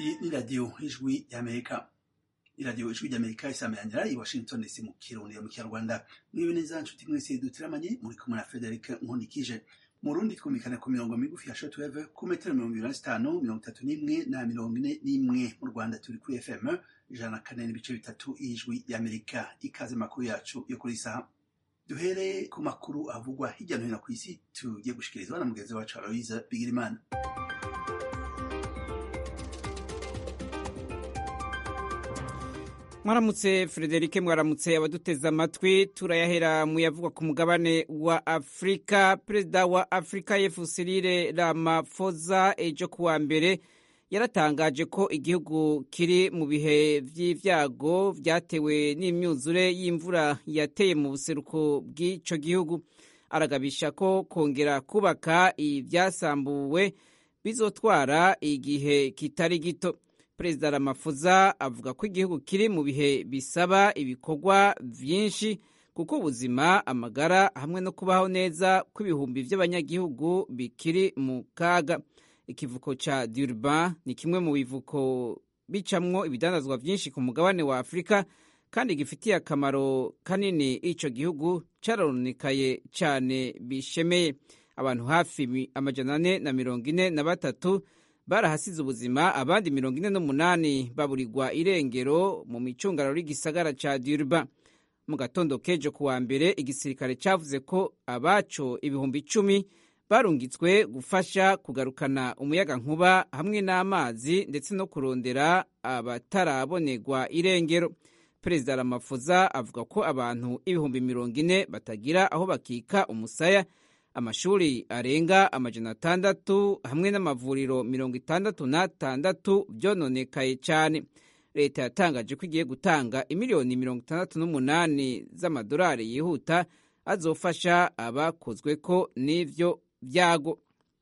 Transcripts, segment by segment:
Iyi ni radiyo ijwi y'amerika iradiyo ijwi ry'amerika isameranira i washington dc mu kirundi mu kinyarwanda mwibe neza nshuti mwese dutiramanye muri kumwe na frederic nkundikije mu rundi twumvikana ku mirongo migufi ya shortwave ku metero mirongo ibiri na zitanu mirongo itatu n'imwe na mirongo ine n'imwe mu rwanda turi kuri fm ijana na kane n'ibice bitatu y'ijwi y'amerika ikaze makuru yacu yo kuri isaha duhere ku makuru avugwa hirya no hino ku isi tugiye gushikirizwa na mugenzi wacu aloise bigirimana mwaramutse frederike mwaramutse abaduteze amatwi turayahera mu yavugwa ku mugabane wa afurika perezida wa afurika y'epfo cyril ramaphosa ejo kuwa mbere yaratangaje ko igihugu kiri mu bihe vy'ivyago vyatewe n'imyuzure y'imvura yateye mu buseruko bw'ico gihugu aragabisha ko kongera kubaka ivyasambuwe bizotwara igihe kitari gito perezida ramafuza avuga ko igihugu kiri mu bihe bisaba ibikorwa vyinshi kuko ubuzima amagara hamwe no kubaho neza kw'ibihumbi vy'abanyagihugu bikiri mu kaga ikivuko ca durban ni kimwe mu bivuko bicamwo ibidandazwa vyinshi ku mugabane wa afurika kandi gifitiye akamaro kanini ico gihugu carononekaye cane bishemeye abantu hafi amajana ane na mirongo ine na batatu barahasize ubuzima abandi mirongo ine n'umunani baburirwa irengero mu micungararo y'igisagara ca Durban mu gatondo kejo kuwa mbere igisirikare cavuze ko abaco ibihumbi icumi barungitswe gufasha kugarukana umuyaga nkuba hamwe n'amazi ndetse no kurondera abatarabonerwa irengero perezida Ramaphosa avuga ko abantu ibihumbi mirongo ine batagira aho bakika umusaya amashuri arenga amajana atandatu hamwe n'amavuriro mirongo itandatu n'atandatu byononekaye cyane leta yatangaje ko igiye gutanga imiliyoni mirongo itandatu n'umunani z'amadolari yihuta azofasha abakozwe ko n'ivyo vyago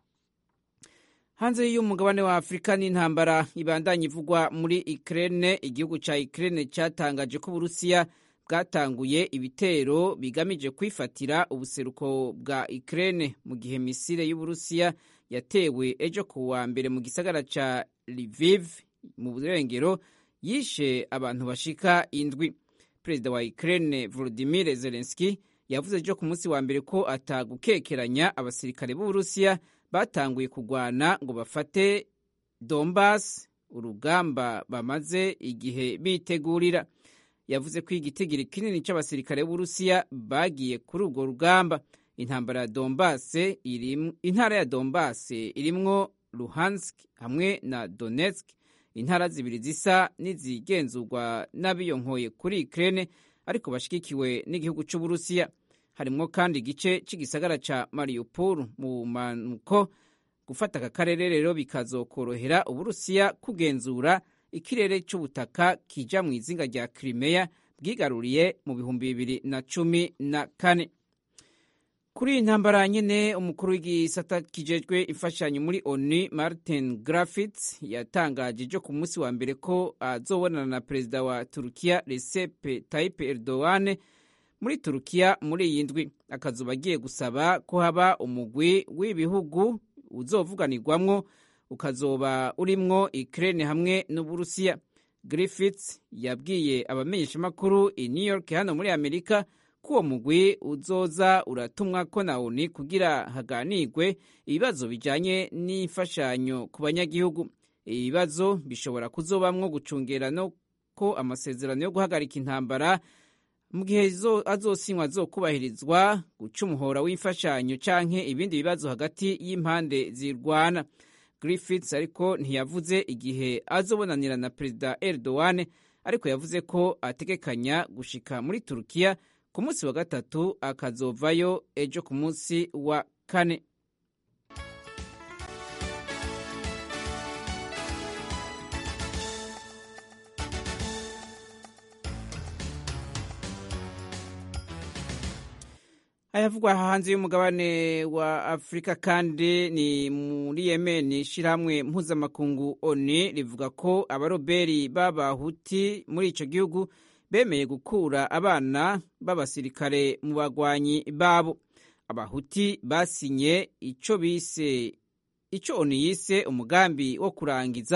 hanze y'umugabane wa afurika n'intambara ibandanye ivugwa muri ukraine igihugu ca ukraine catangaje ko uburusiya bwatanguye ibitero bigamije kwifatira ubuseruko bwa Ukraine mu gihe misile y'Uburusiya yatewe ejo ku wa mbere mu gisagara ca Lviv mu burengero yishe abantu bashika indwi. Perezida wa Ukraine Volodymyr Zelensky yavuze ejo ku munsi wa mbere ko atagukekeranya abasirikare b'Uburusiya batanguye kugwana ngo bafate Donbas, urugamba bamaze igihe bitegurira yavuze ko igitigiri kinini cy'abasirikare b'Uburusiya bagiye kuri urwo rugamba intambara ya Donbass intara ya Donbass irimwo Luhansk hamwe na Donetsk intara zibiri zisa n'izigenzurwa n'abiyonkoye kuri Ukraine ariko bashigikiwe n'igihugu cy'Uburusiya harimwo kandi igice cy'igisagara ca Mariupol mu manuko gufata aka karere rero bikazokorohera Uburusiya kugenzura ikirere cy'ubutaka kija mu izinga rya Crimea bwigaruriye mu bihumbi bibiri na cumi na kane kuri iyi ntambara nyene umukuru w'igisata kijejwe imfashanyo muri ONU Martin Griffiths yatangaje ejo ku munsi wa mbere ko azobonana na perezida wa Turukiya Recep Tayyip Erdogan muri Turukiya muri iyi ndwi akazuba agiye gusaba ko haba umugwi w'ibihugu uzovuganirwamwo ukazoba urimwo Ukraine hamwe n'Uburusiya. Griffiths yabwiye abamenyeshamakuru i New York hano muri Amerika ko uwo mugwi uzoza uratumwa ko na ONU kugira haganirwe ibibazo bijanye n'imfashanyo ku banyagihugu. Ibibazo bishobora kuzobamwo gucungera no ko amasezerano yo guhagarika intambara mu gihe azosinywa azokubahirizwa guca umuhora w'imfashanyo canke ibindi bibazo hagati y'impande zirwana. Griffiths ariko ntiyavuze igihe azobonanira na perezida Erdogan ariko yavuze ko ategekanya gushika muri Turukiya ku munsi wa gatatu akazovayo ejo ku munsi wa kane. ayavugwa hanze y'umugabane wa afurika kandi ni muri yemen ishyirahamwe mpuzamakungu oni rivuga ko abaroberi b'abahuti muri icyo gihugu bemeye gukura abana b'abasirikare mu bagwanyi babo abahuti basinye icyo bise icyo oni yise umugambi wo kurangiza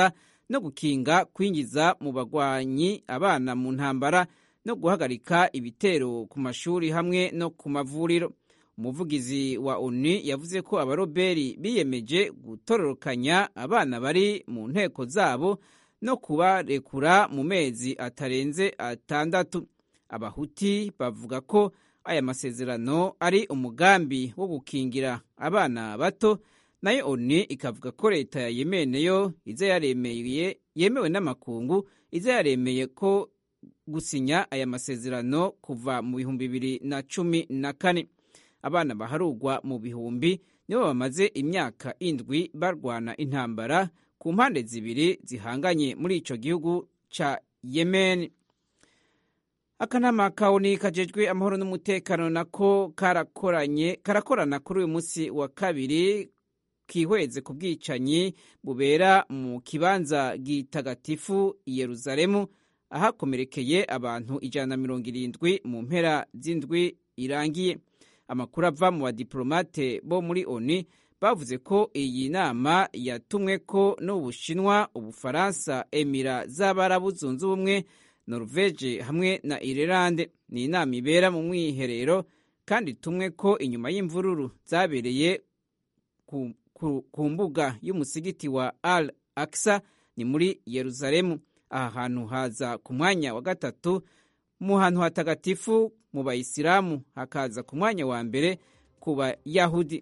no gukinga kwinjiza mu bagwanyi abana mu ntambara no guhagarika ibitero ku mashuri hamwe no ku mavuriro umuvugizi wa onu yavuze ko abaroberi biyemeje gutororokanya abana bari mu nteko zabo no kubarekura mu mezi atarenze atandatu abahuti bavuga ko aya masezerano ari umugambi wo gukingira abana bato nayo onu ikavuga ko leta ya yemene yo iza yaremeye yemewe n'amakungu iza yaremeye ko gusinya aya masezerano kuva mu bihumbi bibiri na cumi na kane abana baharugwa mu bihumbi nibo bamaze imyaka indwi barwana intambara ku mpande zibiri zihanganye muri ico gihugu ca yemen akanama kawuni kajejwe amahoro n'umutekano nako karakoranye karakorana kuri uyu munsi wa kabiri kihweze ku bwicanyi bubera mu kibanza gitagatifu i yeruzalemu ahakomerekeye abantu ijana na mirongo irindwi mu mpera z'indwi irangiye amakuru ava mu badiplomate bo muri oni bavuze ko iyi nama yatumwe ko n'ubushinwa ubufaransa emira z'abarabu zunze ubumwe norvege hamwe na irelande ni inama ibera mu mwiherero kandi itumwe ko inyuma y'imvururu zabereye ku, ku, ku mbuga y'umusigiti wa al aksa ni muri yeruzalemu aha hantu haza ku mwanya wa gatatu mu hantu hatagatifu mu bayisilamu hakaza ku mwanya wa mbere ku bayahudi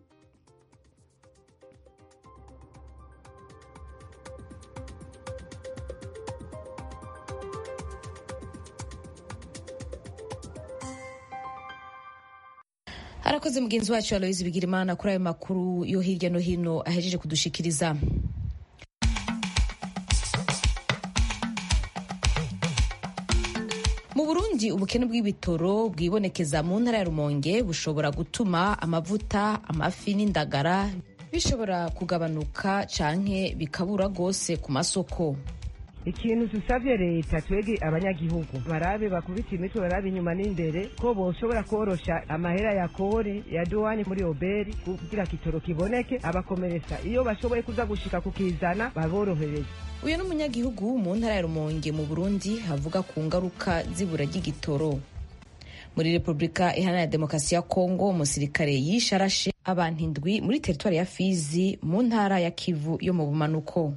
harakoze mugenzi wacu aloyizi bigirimana kuri ayo makuru yo hirya no hino ahejeje kudushikiriza mu burundi ubukene bw'ibitoro bwibonekeza mu ntara ya rumonge bushobora gutuma amavuta amafi n'indagara bishobora kugabanuka canke bikabura rwose ku masoko ikintu dusabye leta twege abanyagihugu barabe bakubita imitwe barabe inyuma n'imbere ko boshobora korosha amahera ya kore ya duwani muri oberi kugira kitoro kiboneke abakomeretsa iyo bashoboye kuza gushika kukizana baborohereze uyu ni umunyagihugu mu ntara ya rumonge mu burundi havuga ku ngaruka z'ibura ry'igitoro muri repubulika iharanira demokarasi ya kongo umusirikare yishe arashe abantu indwi muri teritwari ya fizi mu ntara ya kivu yo mu bumanuko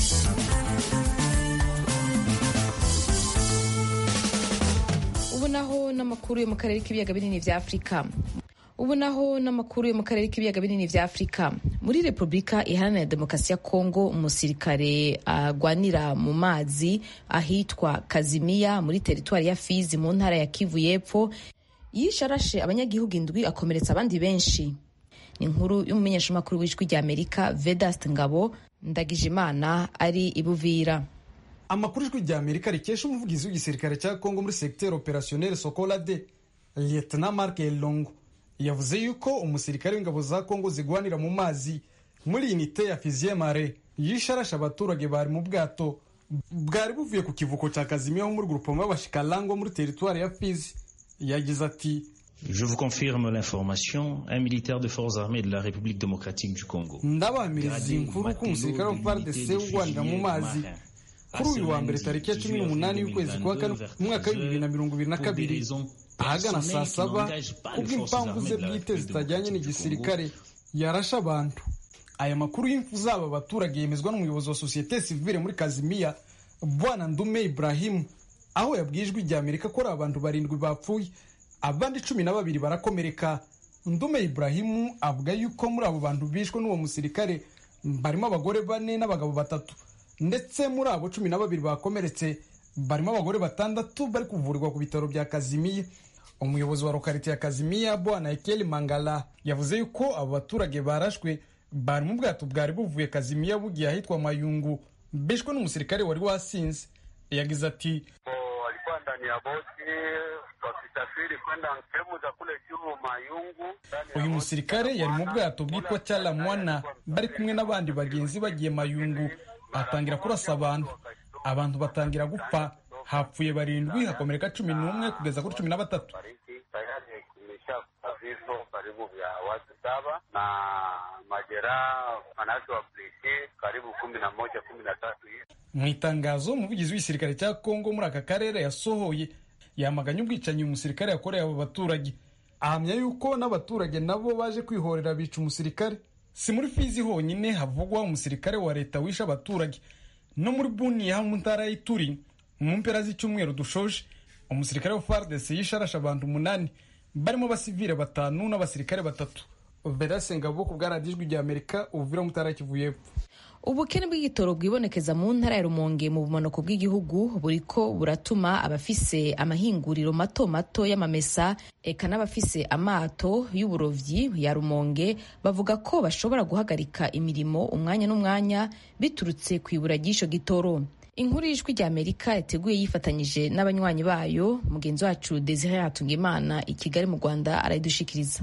ubu naho n'amakuru yo mu karere k'ibiyaga binini vya afurika ubu naho n'amakuru yo mu karere k'ibiyaga binini vya afurika muri repubulika iharanira demokarasi ya kongo umusirikare agwanira mu mazi ahitwa kazimiya muri teritwari ya fizi mu ntara ya kivu y'epfo yishe arashe abanyagihugu indwi akomeretsa abandi benshi ni inkuru y'umumenyeshamakuru w'ijwi rya amerika vedast ngabo ndagijimana ari ibuvira amakuru ijwi rya amerika rikesha umuvugizi w'igisirikare cya kongo muri segiteri operasiyoneri sokola de lieutenant mark elongo yavuze yuko umusirikare w'ingabo za kongo zigwanira mu mazi muri inite ya fiziye mare yishe arashe abaturage bari mu bwato bwari buvuye ku kivuko cya kazimiya ho muri grupoma y'abashikalango muri teritwari ya fizi yagize ati Je vous confirme l'information, un militaire de forces armées de la République démocratique du Congo. ndabamiriza inkuru ko umusirikare wa FARDC ugwanira mu mazi kuri uyu wa mbere tariki ya cumi n'umunani y'ukwezi kwa kane umwaka w'ibibiri na mirongo ibiri na kabiri ahagana saa saba kubw'impamvu ze bwite zitajyanye n'igisirikare yarashe abantu aya makuru y'imfu z'aba baturage yemezwa n'umuyobozi wa sosiyete sivile muri kazimiya bwana ndume ibrahimu aho yabwiye ijwi rya amerika ko ari abantu barindwi bapfuye abandi cumi na babiri barakomereka ndume ibrahimu avuga yuko muri abo bantu bishwe n'uwo musirikare barimo abagore bane n'abagabo batatu ndetse muri abo cumi na babiri bakomeretse barimo abagore batandatu bari kuvurirwa ku bitaro bya kazimiya umuyobozi wa lokarite ya kazimiya bwana ekeli mangala yavuze yuko abo baturage barashwe bari mu bwato bwari buvuye kazimiya bugiye ahitwa mayungu bishwe n'umusirikare wari wasinze yagize ati walikuwa ndani ya boti wakisafiri kwenda sehemu za kule juu Mayungu. uyu musirikare yari mu bwato bwitwa cyaramwana bari kumwe n'abandi bagenzi bagiye mayungu atangira kurasa abantu abantu batangira gupfa hapfuye barindwi hakomereka cumi n'umwe kugeza kuri cumi na batatu Fariki tayari imeshakufa vifo karibu vya watu saba na majeraha manake wa polisi karibu kumi na moja kumi na tatu hivi. mu itangazo umuvugizi w'igisirikare cya kongo muri aka karere yasohoye yamaganye ubwicanyi uyu musirikare yakoreye abo baturage ahamya yuko n'abaturage nabo baje kwihorera bica umusirikare si muri fizi honyine havugwa umusirikare wa leta wishe abaturage no muri buniya mu ntara y'ituri mu mpera z'icyumweru dushoje umusirikare wa fardc yishe arashe abantu umunani barimo abasivile batanu n'abasirikare batatu vedase ngabo ku bwa radiyo ijwi rya amerika ubuvira mu ntara kivu y'epfo ubukene bw'igitoro bwibonekeza mu ntara ya rumonge mu bumanuko bw'igihugu buriko buratuma abafise amahinguriro mato mato y'amamesa eka n'abafise amato y'uburovyi ya rumonge bavuga ko bashobora guhagarika imirimo umwanya n'umwanya biturutse ku ibura ry'ico gitoro inkuru y'ijwi rya amerika yateguye yifatanyije n'abanywanyi bayo mugenzi wacu desire hatungimana i kigali mu rwanda arayidushikiriza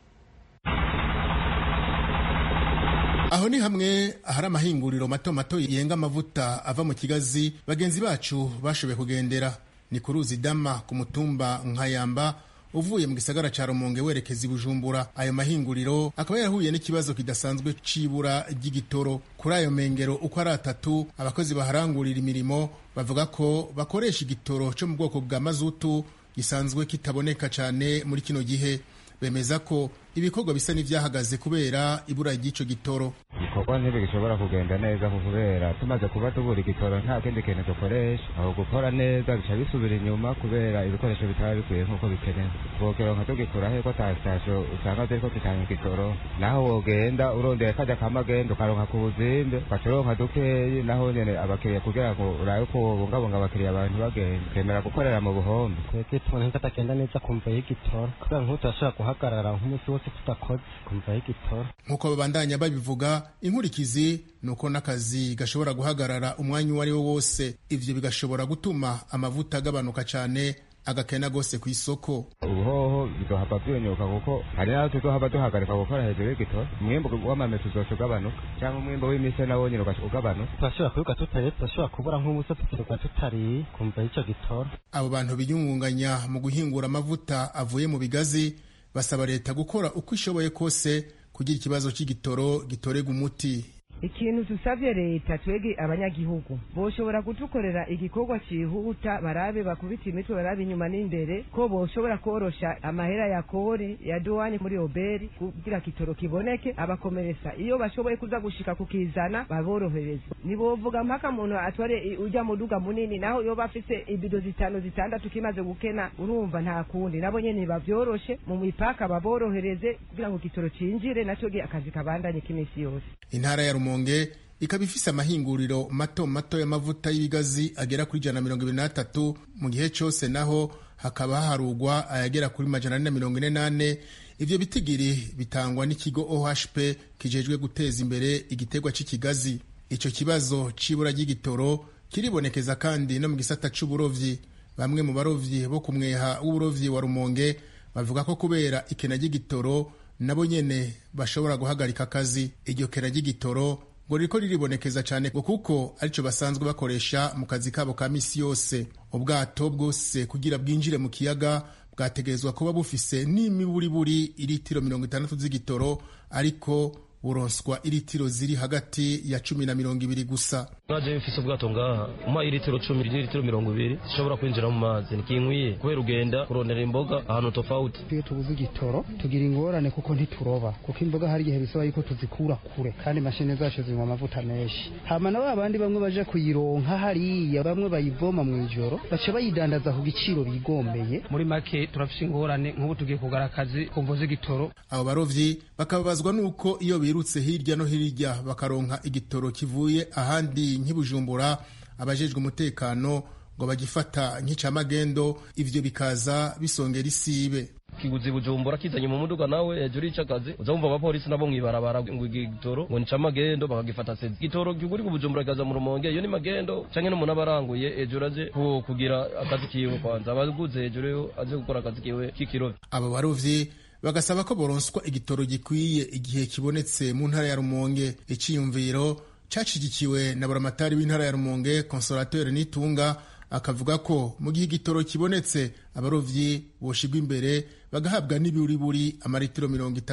aho ni hamwe ahari amahinguriro mato mato yenga amavuta ava mu kigazi bagenzi bacu bashoboye kugendera ni ku ruzi dama ku mutumba nkayamba uvuye mu gisagara ca rumonge werekeza i bujumbura ayo mahinguriro akaba yarahuye n'ikibazo kidasanzwe c'ibura ry'igitoro kuri ayo mengero uko ari atatu abakozi baharangurira imirimo bavuga ko bakoresha igitoro co mu bwoko bwa mazutu gisanzwe kitaboneka cane muri kino gihe bemeza ko ibikorwa bisa n'ivyahagaze kubera ibura ry'ico gitoro ibikorwa ntibigishobora kugenda neza kubera tumaze kuba tubura igitoro nta kindi kintu dukoresha aho gukora neza bica bisubira inyuma kubera ibikoresho bitaba bikwiye nk'uko bikenewe twokeronka tugikura he ko ta sitasiyo usanga ziriko zitanga igitoro naho wogenda urondeye kajya kamagenda ukaronka ku buzimbe ugaca uronka dukeyi naho nyene abakiriya kugira ngo urabe ko wobungabunga abakiriya abantu bagenda ukemera gukorera mu buhombe twebwe tubona ko atagenda neza kumva y'igitoro kubera nk'ubu turashobora guhagarara nk'umunsi wose tudakoze kumva y'igitoro nk'uko babandanya babivuga inkurikizi ni uko n'akazi gashobora guhagarara umwanya uwo ari wo wose ivyo bigashobora gutuma amavuta agabanuka cane agakena gose ku isoko ubuhoho bizohava vyonyuka kuko hari naho tuzohava duhagarika gukora hejuru y'igitoro umwimbu w'amamesa uzoca ugabanuka cyangwa umwimbu w'imise nawo nyine ugaca ugabanuka turashobora kubiga tutariye turashobora kubura nk'ubusa tukirirwa tutariye kumva y'ico gitoro abo bantu biyungunganya mu guhingura amavuta avuye mu bigazi basaba leta gukora uko ishoboye kose kugira ikibazo c'igitoro gitorega umuti ikintu dusabye leta twege abanyagihugu boshobora kudukorera igikorwa cihuta barabe bakubita imitwe barabe inyuma n'imbere ko boshobora korosha amahera ya kori ya duwani muri oberi kugira kitoro kiboneke abakomeresa iyo bashoboye kuza gushika kukizana baborohereze nibovuga mpaka muntu atware ujya muduga munini naho yoba afise ibido zitanu zitandatu kimaze gukena urumva nta kundi nabo nyene bavyoroshe mu mipaka baborohereze kugira ngo kitoro cinjire naco akazi kabandanye k'imisi yose intara ya rumonge ikaba ifise amahinguriro mato mato y'amavuta y'ibigazi agera kuri ijana na mirongo ibiri n'atatu mu gihe cose naho hakaba haharugwa ayagera kuri majana ane na mirongo ine n'ane ivyo bitigiri bitangwa n'ikigo ohp kijejwe guteza imbere igiterwa c'ikigazi ico kibazo c'ibura ry'igitoro kiribonekeza kandi no mu gisata c'uburovyi bamwe mu barovyi bo ku mweha w'uburovyi wa rumonge bavuga ko kubera ikena ry'igitoro nabo nyene bashobora guhagarika akazi iryo kena ry'igitoro ngo ririko riribonekeza cyane ngo kuko arico basanzwe bakoresha mu kazi kabo ka misi yose ubwato bwose kugira bwinjire mu kiyaga bwategerezwa kuba bufise n'imiburiburi iritiro mirongo itandatu z'igitoro ariko buronswa iritiro ziri hagati ya cumi na mirongo ibiri gusa naje mfise ubwato ngaha umpa iritiro cumi n'iritiro mirongo ibiri zishobora kwinjira mu mazi ntikinkwiye kubera ugenda kurondera imboga ahantu tofauti iyo tubuze igitoro tugira ingorane kuko ntituroba kuko imboga hari igihe bisaba yuko tuzikura kure kandi imashini zacu zinywa amavuta menshi hama na ba bandi bamwe baje kuyironka hariya bamwe bayivoma mu ijoro baca bayidandaza ku giciro bigombeye muri make turafise ingorane nk'ubu tugiye kugara akazi kumvo z'igitoro abo barovyi bakababazwa n'uko iyo birutse hirya no hirya bakaronka igitoro kivuye ahandi nk'ibujumbura abajejwe umutekano ngo bagifata nk'icamagendo ivyo bikaza bisongera isibe kiguzi bujumbura kizanye mu muduga nawe hejuru y'icakazi uza wumva abapolisi nabo mwibarabara ngo igitoro ngo nica magendo bakagifata sezi igitoro kiguri ku bujumbura kaza mu rumonge iyo ni magendo canke n'umuntu aba aranguye hejuru aje kugira akazi kiwe kwanza abaguze hejuru aje gukora akazi kiwe k'ikirovyi abo barovyi bagasaba ko boronswa igitoro gikwiye igihe kibonetse mu ntara ya rumonge iciyumviro cacigikiwe na buramatari w'intara ya rumonge consolateur nitunga akavuga ko mu gihe igitoro kibonetse abarovyi boshigwa imbere bagahabwa n'ibiburiburi amaritiro mirongo itatu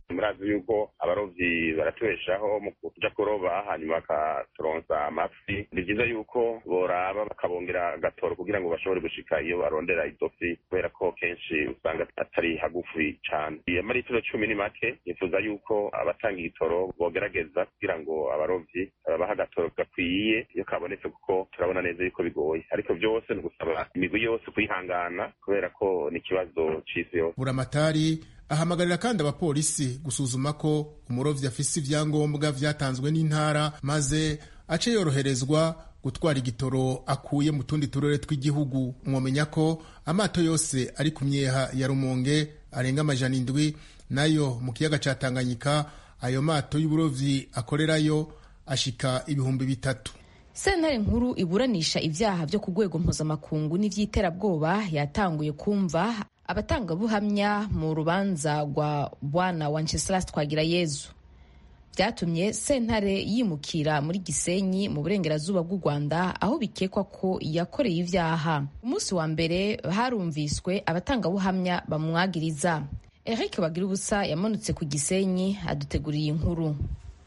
murazi yuko abarovyi baratubeshaho mu kuja kuroba hanyuma bakaturonsa amafi ni vyiza yuko boraba bakabongera agatoro kugira ngo bashobore gushika iyo barondera izo fi kubera ko kenshi usanga atari hagufi cane amaritiro cumi ni make nifuza yuko abatanga igitoro bogerageza kugira ngo abarovyi babaha agatoro gakwiye iyo kabonetse kuko turabona neza yuko bigoye ariko vyose ni ugusaba imigwi yose kwihangana kubera ko ni ikibazo c'isi yose buramatari ahamagarira kandi abapolisi gusuzuma ko umurovyi afise ivyangombwa vyatanzwe n'intara maze ace yoroherezwa gutwara igitoro akuye mu tundi turere tw'igihugu mwomenya ko amato yose ari ku myeha ya rumonge arenga amajana indwi nayo mu kiyaga ca tanganyika ayo mato y'uburovyi akorerayo ashika ibihumbi bitatu sentare nkuru iburanisha ibyaha byo ku rwego mpuzamakungu n'iby'iterabwoba yatanguye kumva abatangabuhamya mu rubanza rwa bwana wenceslas twagirayezu byatumye sentare yimukira muri gisenyi mu burengerazuba bw'u rwanda aho bikekwa ko yakoreye ibyaha umunsi wa mbere harumviswe abatangabuhamya bamwagiriza eric bagira ubusa yamanutse ku gisenyi aduteguriye inkuru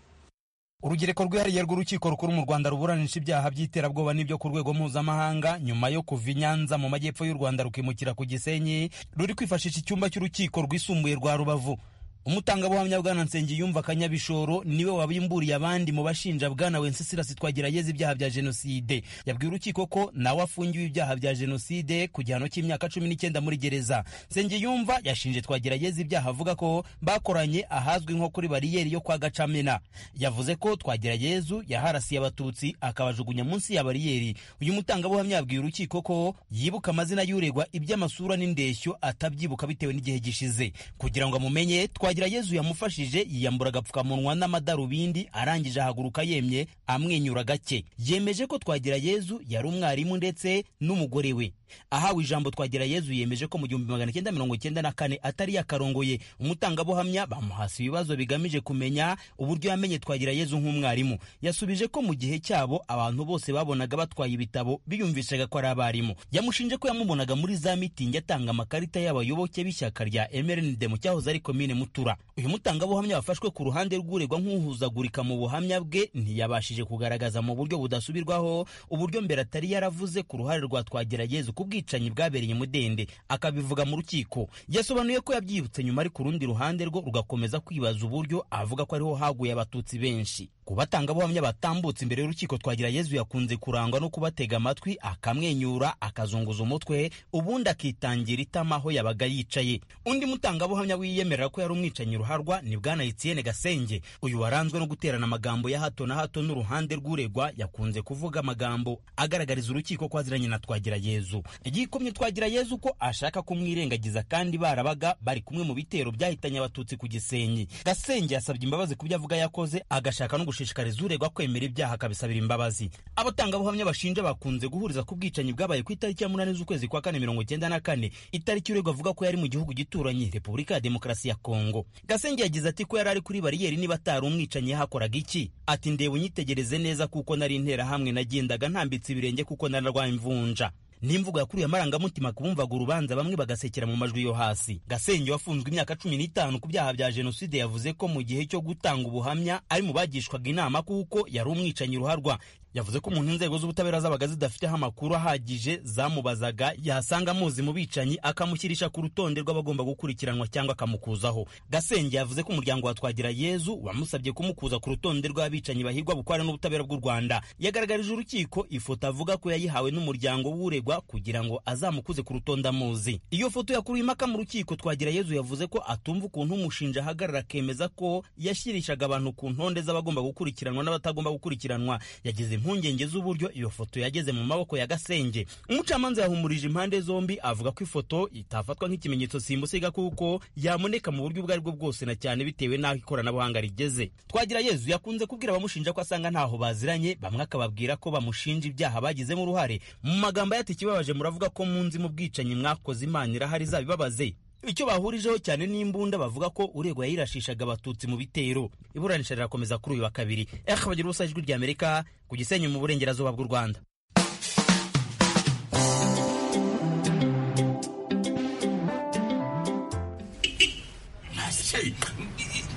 urugereko rwihariye rw'urukiko rukuru mu rwanda ruburanisha ibyaha by'iterabwoba n'ibyo ku rwego mpuzamahanga nyuma yo kuva i nyanza mu majyepfo y'u rwanda rukimukira ku gisenyi ruri kwifashisha icyumba cy'urukiko rwisumbuye rwa rubavu umutangabuhamya bwana nsengiyumva kanyabishoro niwe wabimburiye abandi mu bashinja bwana wenceslas twagerageza ibyaha bya jenoside yabwiye urukiko ko nawe afungiwe ibyaha bya jenoside ku gihano cy'imyaka cumi n'icyenda muri gereza nsengiyumva yashinje twagerageza ibyaha avuga ko bakoranye ahazwi nko kuri bariyeri yo kwa gacamena yavuze ko twageragezu yaharasiye abatutsi akabajugunya munsi ya bariyeri uyu mutangabuhamya yabwiye urukiko ko yibuka amazina y'uregwa iby'amasura n'indeshyo atabyibuka bitewe n'igihe gishize kugira ngo amumenye Twagirayezu yamufashije yiyambura agapfukamunwa n'amadarubindi arangije ahaguruka yemye amwenyura gake yemeje ko Twagirayezu yari umwarimu ndetse n'umugore we ahawe ijambo Twagirayezu yemeje ko mu gihumbi magana cyenda mirongo icyenda na kane atari yakarongoye umutangabuhamya bamuhasa ibibazo bigamije kumenya uburyo yamenye Twagirayezu nk'umwarimu yasubije ko mu gihe cyabo abantu bose babonaga batwaye ibitabo biyumvishaga ko ari abarimu yamushinje ko yamubonaga muri za mitingi atanga amakarita y'abayoboke b'ishyaka rya MRND mu cyahoze ari komine Mutura uyu mutangabuhamya wafashwe ku ruhande rw'uregwa nk'uhuzagurika mu buhamya bwe ntiyabashije kugaragaza mu buryo budasubirwaho uburyo mbere atari yaravuze ku ruhare rwa Twagirayezu ku bwicanyi bwabereye mudende akabivuga mu rukiko yasobanuye ko yabyibutse nyuma ari ku rundi ruhande rwo rugakomeza kwibaza uburyo avuga ko ariho haguye abatutsi benshi ku batangabuhamya batambutse imbere y'urukiko Twagirayezu yakunze kurangwa no kubatega amatwi akamwenyura akazunguza umutwe ubundi akitangira itama aho yabaga yicaye undi mutangabuhamya wiyemerera ko yari umwicanyi ruharwa ni bwana Etienne Gasenge uyu waranzwe no guterana amagambo ya hato na hato n'uruhande rw'uregwa yakunze kuvuga amagambo agaragariza urukiko ko aziranye na Twagirayezu yikomye Twagirayezu ko ashaka kumwirengagiza kandi barabaga bari kumwe mu bitero byahitanye abatutsi ku Gisenyi Gasenge yasabye imbabazi ku byo avuga yakoze agashaka no gushishikariza uregwa kwemera ibyaha akabisabira imbabazi abatangabuhamya bashinja bakunze guhuriza ku bwicanyi bwabaye ku itariki ya munani z'ukwezi kwa kane mirongo icyenda na kane itariki uregwa avuga ko yari mu gihugu gituranye Repubulika ya Demokarasi ya Kongo Gasenge yagize ati ko yari ari kuri bariyeri niba atari umwicanyi yahakoraga iki ati ndeba unyitegereze neza kuko nari interahamwe nagendaga ntambitse ibirenge kuko nararwaye imvunja n'imvugo yakuriye amarangamutima ku bumvaga urubanza bamwe bagasekera mu majwi yo hasi gasenge wafunzwe imyaka cumi n'itanu ku byaha bya jenoside yavuze ko mu gihe cyo gutanga ubuhamya ari mu bagishwaga inama kuko yari umwicanyi ruharwa yavuze ko umuntu inzego z'ubutabera zabaga zidafiteho amakuru ahagije zamubazaga yasanga amuzi mu bicanyi akamushyirisha ku rutonde rw'abagomba gukurikiranwa cyangwa akamukuzaho gasenge yavuze ko umuryango wa twagira yezu wamusabye kumukuza ku rutonde rw'abicanyi bahigwa bukware n'ubutabera bw'u rwanda yagaragarije urukiko ifoto avuga ko yayihawe n'umuryango w'uregwa kugira ngo azamukuze ku rutonde amuzi iyo foto yakuruye impaka mu rukiko twagira yezu yavuze ko atumva ukuntu umushinja ahagarara akemeza ko yashyirishaga abantu ku ntonde z'abagomba gukurikiranwa n'abatagomba gukurikiranwa yagize impungenge z'uburyo iyo foto yageze mu maboko ya gasenge umucamanza yahumurije impande zombi avuga ko ifoto itafatwa nk'ikimenyetso simusiga kuko yamuneka mu buryo ubwo ari bwo bwose na cyane bitewe n'aho ikoranabuhanga rigeze twagira yezu yakunze kubwira abamushinja ko asanga ntaho baziranye bamwe akababwira ko bamushinja ibyaha bagizemo uruhare mu magambo yati ikibabaje muravuga ko munzi mu bwicanyi mwakoze imana irahari izabibabaze icyo bahurijeho cyane n'imbunda bavuga ko uregwa yayirashishaga abatutsi mu bitero iburanisha rirakomeza kuri uyu wa kabiri eka bagira ubusa ijwi ry'amerika ku gisenyi mu burengerazuba bw'u rwanda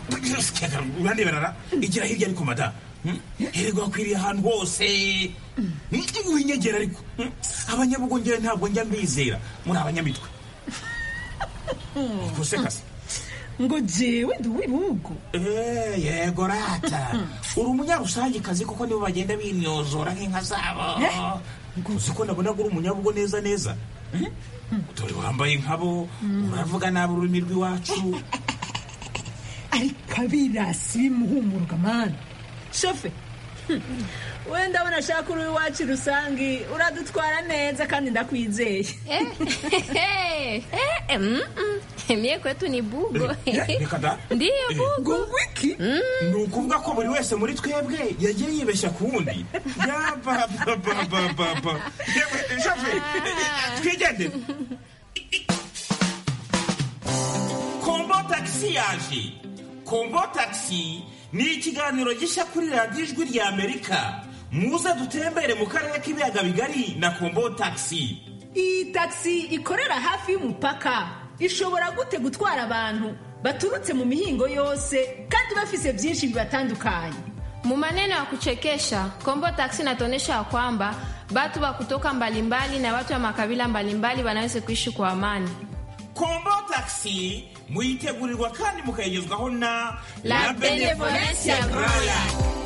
urandeberara igira hirya ariko mada hererwa akwiriye ahantu hose winyegera ariko abanyabugongera ntabwo njya mbizera muri abanyamitwe gusekase ngo jewe ndi uw'ibihugu yego rata uri umunyarusangikazi kuko nibo bagenda binyozora nk'inka zabo uzi ko nabona ko uri umunyabugo neza neza dore wambaye nkabo uravuga nabi ururimi rw'iwacu ariko abirasi bimuhumuruka mani shofe we ndabona ashaka uri iwacu rusange uradutwara neza kandi ndakwizeye mie kwetu ni bugo reka da ndiyo bugo wiki ni ukuvuga ko buri wese muri twebwe yagiye yibeshya ku wundi yabababababa shofe twigendere kombo tagisi yaje kombo tagisi ni ikiganiro gishya kuri radiyo ijwi rya amerika muze dutembere mu karere k'ibiyaga bigari na kombo tagisi iyi tagisi ikorera hafi y'umupaka ishobora gute gutwara abantu baturutse mu mihingo yose kandi bafise byinshi bibatandukanye Mu maneno ya kuchekesha, Kombo Taxi inatuonyesha ya kwamba watu wa kutoka mbalimbali na watu wa makabila mbalimbali wanaweza kuishi kwa amani. kombo tagisi muyitegurirwa kandi mukayigezwaho na La Benevolencia Royal.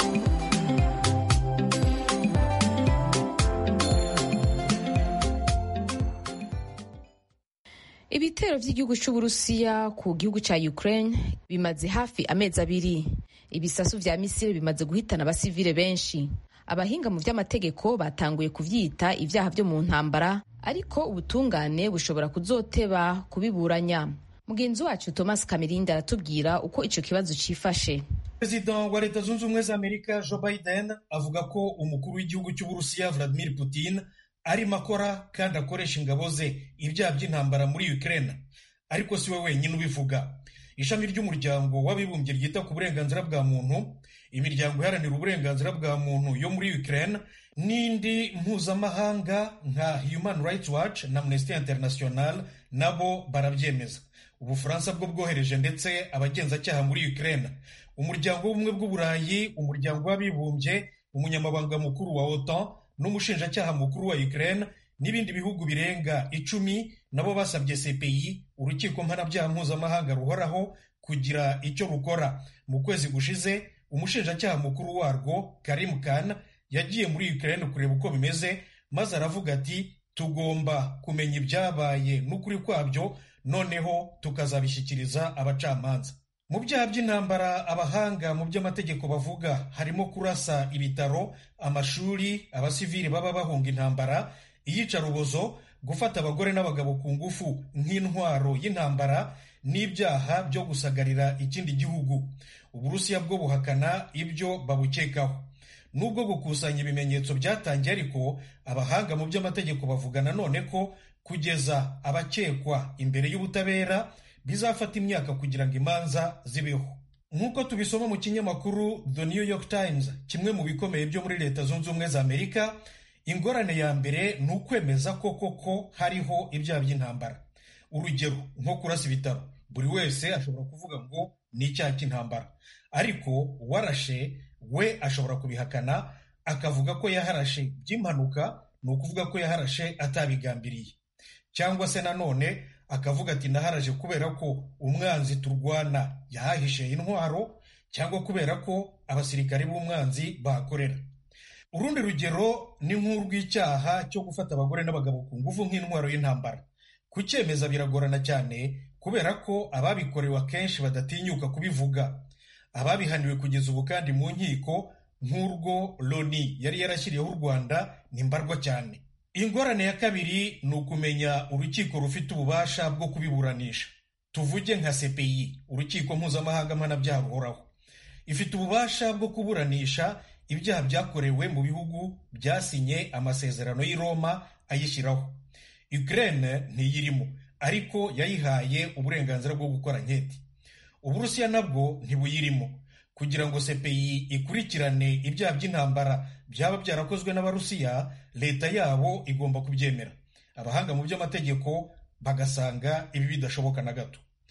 ibitero by'igihugu cy'uburusiya ku gihugu cya ukraine bimaze hafi amezi abiri ibisasu vya misiri bimaze guhitana abasivile benshi abahinga mu by'amategeko batanguye kuvyita ibyaha byo mu ntambara ariko ubutungane bushobora kuzoteba kubiburanya mugenzi wacu thomas kamirindi aratubwira uko ico kibazo cifashe perezida wa leta zunze ubumwe za amerika joe biden avuga ko umukuru w'igihugu cy'uburusiya vladimir putin arimo akora kandi akoresha ingabo ze ibyaha by'intambara muri ukraine ariko si we wenyine ubivuga ishami ry'umuryango w'abibumbye ryita ku burenganzira bwa muntu imiryango iharanira uburenganzira bwa muntu yo muri ukraine n'indi mpuzamahanga nka human rights watch na amnesty international nabo barabyemeza ubufaransa bwo bwohereje ndetse abagenzacyaha muri ukraine umuryango w'ubumwe bw'uburayi umuryango w'abibumbye umunyamabanga mukuru wa otan n'umushinjacyaha mukuru wa ukraine n'ibindi bihugu birenga icumi nabo basabye cpi urukiko mpanabyaha mpuzamahanga ruhoraho kugira icyo rukora mu kwezi gushize umushinjacyaha mukuru warwo karim khan yagiye muri ukraine kureba uko bimeze maze aravuga ati tugomba kumenya ibyabaye n'ukuri kwabyo noneho tukazabishyikiriza abacamanza mu byaha by'intambara abahanga mu by'amategeko bavuga harimo kurasa ibitaro amashuri abasivili baba bahunga intambara iyicarubozo gufata abagore n'abagabo ku ngufu nk'intwaro y'intambara n'ibyaha byo gusagarira ikindi gihugu uburusiya bwo buhakana ibyo babukekaho nubwo gukusanya ibimenyetso byatangiye ariko abahanga mu by'amategeko bavuga nanone ko kugeza abakekwa imbere y'ubutabera bizafata imyaka kugira ngo imanza zibeho nk'uko tubisoma mu kinyamakuru the new york times kimwe mu bikomeye byo muri leta zunze ubumwe za amerika ingorane ya mbere ni ukwemeza ko koko hariho ibyaha by'intambara urugero nko kurasa ibitaro buri wese ashobora kuvuga ngo ni icyaha cy'intambara ariko warashe we ashobora kubihakana akavuga ko yaharashe by'impanuka ni ukuvuga ko yaharashe atabigambiriye cyangwa se nanone akavuga ati naharaje kubera ko umwanzi turwana yahahishe intwaro cyangwa kubera ko abasirikare b'umwanzi bahakorera urundi rugero ni nk'urw'icyaha cyo gufata abagore n'abagabo ku ngufu nk'intwaro y'intambara kucyemeza biragorana cyane kubera ko ababikorewe akenshi badatinyuka kubivuga ababihaniwe kugeza ubu kandi mu nkiko nk'urwo loni yari yarashyiriyeho u rwanda ni mbarwa cyane ingorane ya kabiri ni ukumenya urukiko rufite ububasha bwo kubiburanisha tuvuge nka cpi urukiko mpuzamahanga mpanabyaha ruhoraho ifite ububasha bwo kuburanisha ibyaha byakorewe mu bihugu byasinye amasezerano y'i roma ayishyiraho ukraine ntiyirimo ariko yayihaye uburenganzira bwo gukora nketi uburusiya nabwo ntibuyirimo kugira ngo cpi ikurikirane ibyaha by'intambara byaba byarakozwe n'abarusiya leta yabo igomba kubyemera abahanga mu by'amategeko bagasanga ibi bidashoboka na gato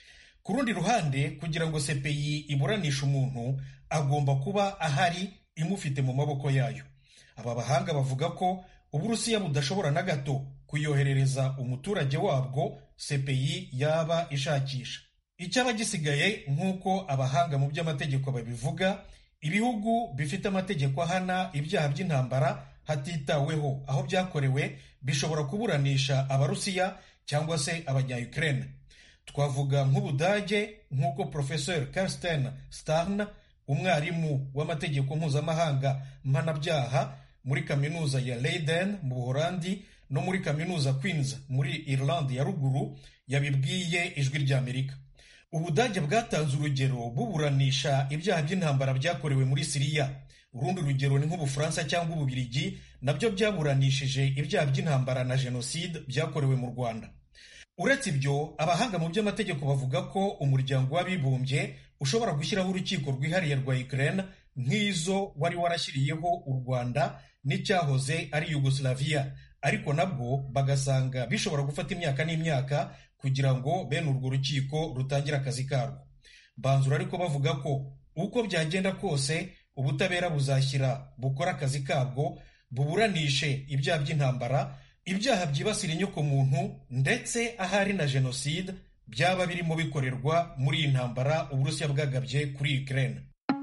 ku rundi ruhande kugira ngo cpi iburanishe umuntu agomba kuba ahari imufite mu maboko yayo aba bahanga bavuga ko uburusiya budashobora na gato kuyoherereza umuturage wabwo cpi yaba ishakisha icyaba gisigaye nk'uko abahanga mu by'amategeko babivuga ibihugu bifite amategeko ahana ibyaha by'intambara hatitaweho aho byakorewe bishobora kuburanisha abarusiya cyangwa se abanya-ukraine twavuga nk'ubudage nk'uko professeur karsten starn umwarimu w'amategeko mpuzamahanga mpanabyaha muri kaminuza ya leiden mu buholandi no muri kaminuza queens muri irland ya ruguru yabibwiye ijwi ry'amerika ubudage bwatanze urugero buburanisha ibyaha by'intambara byakorewe muri siriya urundi rugero ni nk'ubufaransa cyangwa ububirigi nabyo byaburanishije ibyaha by'intambara na jenoside byakorewe mu rwanda uretse ibyo abahanga mu by'amategeko bavuga ko umuryango w'abibumbye ushobora gushyiraho urukiko rwihariye rwa ukraine nk'izo wari warashyiriyeho u rwanda n'icyahoze ari yugoslavia ariko nabwo bagasanga bishobora gufata imyaka n'imyaka kugira ngo bene urwo rukiko rutangire akazi karwo banzura ariko bavuga ko uko byagenda kose ubutabera buzashyira bukora akazi kabwo buburanishe ibyaha by'intambara ibyaha byibasira inyokomuntu ndetse ahari na jenoside byaba birimo bikorerwa muri iyi ntambara uburusiya bwagabye kuri ukraine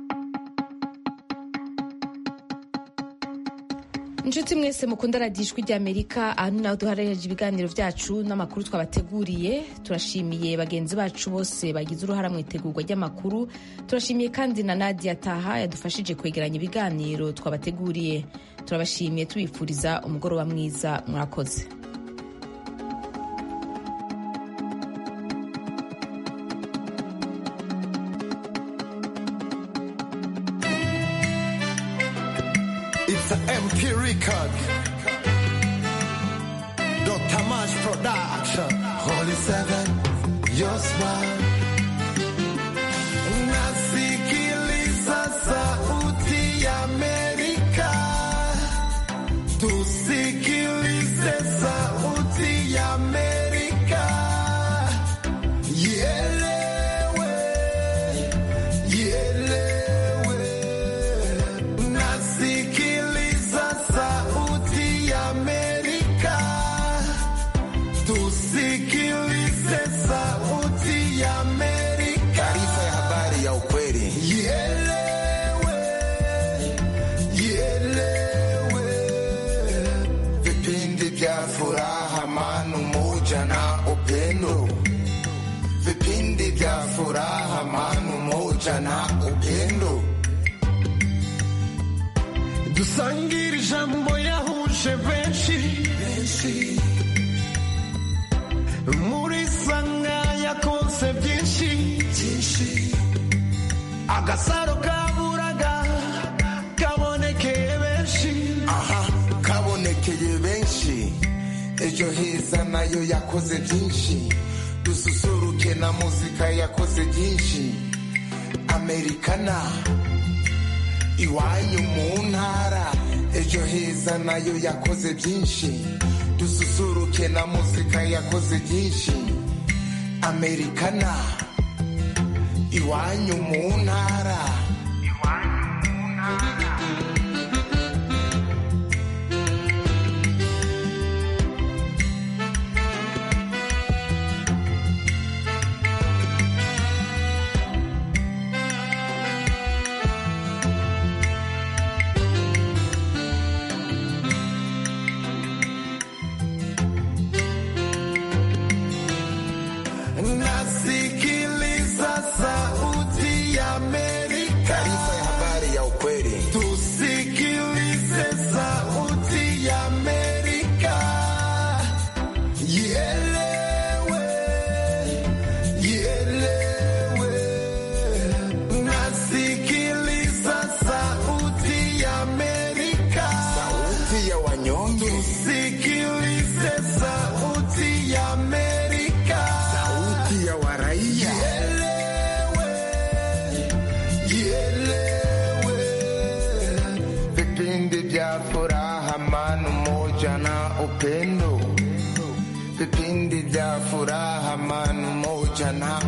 inshuti mwese mukunda radiyo ijwi ry'amerika aha ni naho duharanira ibiganiro byacu n'amakuru twabateguriye turashimiye bagenzi bacu bose bagize uruhara mu itegurwa ry'amakuru turashimiye kandi na nadia taha yadufashije kwegeranya ibiganiro twabateguriye turabashimiye tubifuriza umugoroba mwiza mwakoze It's an MP record. Dr. Mash Production. Holy Seven, your smile. Nasikiliza sauti ya Amerika. Tusikilize sauti ya Amerika. Ielewe, ielewe. Nasikiliza sauti ya Amerika. Tusikilize sauti ya Amerika. Taarifa ya habari ya ukweli. Ielewe, ielewe. Vipindi vya furaha, amani, umoja na upendo. Vipindi vya furaha, amani, umoja na upendo. dusangire ijambo yahuje benshi muri sanga yakonse byinshi agasaro kaburaga kabonekeye benshi aha kabonekeye benshi ejo heza nayo yakoze byinshi dususuruke na muzika yakoze byinshi amerikana iwanyu mu ntara ejo heza nayo yakoze byinshi dususuruke na muzika yakoze byinshi amerikana iwanyu mu ntara nasikiliza sauti ya Amerika. Taarifa ya habari ya ukweli. Tusikilize sauti ya Amerika. Ielewe, ielewe. Nasikiliza sauti ya Amerika. Sauti ya wanyonge. Tusikilize sauti ya Amerika. Sauti ya waraia. Ielewe, vipindi vya furaha, amani, umoja na upendo, vipindi vya furaha, amani, umoja na